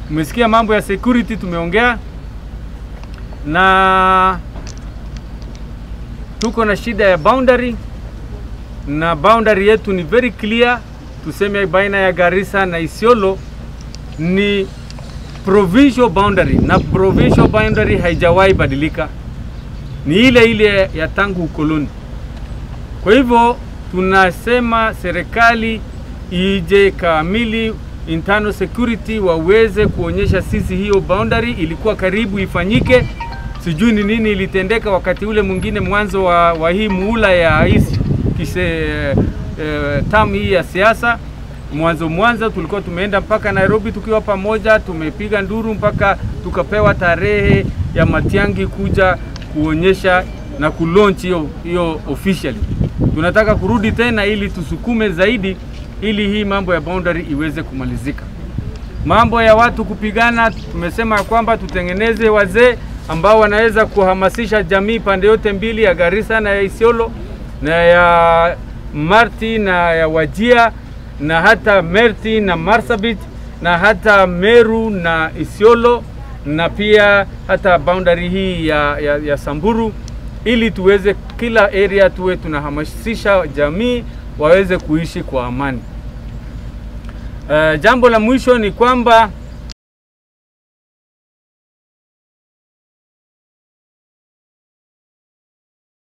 Umesikia mambo ya security tumeongea, na tuko na shida ya boundary, na boundary yetu ni very clear, tuseme baina ya Garissa na Isiolo ni provincial boundary, na provincial boundary haijawahi badilika, ni ile ile ya tangu ukoloni. Kwa hivyo tunasema serikali ije kamili internal security waweze kuonyesha sisi hiyo boundary ilikuwa karibu ifanyike. Sijui ni nini ilitendeka wakati ule mwingine mwanzo wa, wa hii muula ya hii kise eh, tam hii ya siasa mwanzo mwanzo tulikuwa tumeenda mpaka Nairobi tukiwa pamoja, tumepiga nduru mpaka tukapewa tarehe ya Matiangi kuja kuonyesha na kulaunch hiyo hiyo officially. Tunataka kurudi tena ili tusukume zaidi ili hii mambo ya boundary iweze kumalizika. Mambo ya watu kupigana, tumesema kwamba tutengeneze wazee ambao wanaweza kuhamasisha jamii pande yote mbili ya Garissa na ya Isiolo na ya Marti na ya Wajia na hata Merti na Marsabit na hata Meru na Isiolo na pia hata boundary hii ya, ya, ya Samburu ili tuweze kila area tuwe tunahamasisha jamii waweze kuishi kwa amani. Uh, jambo la mwisho ni kwamba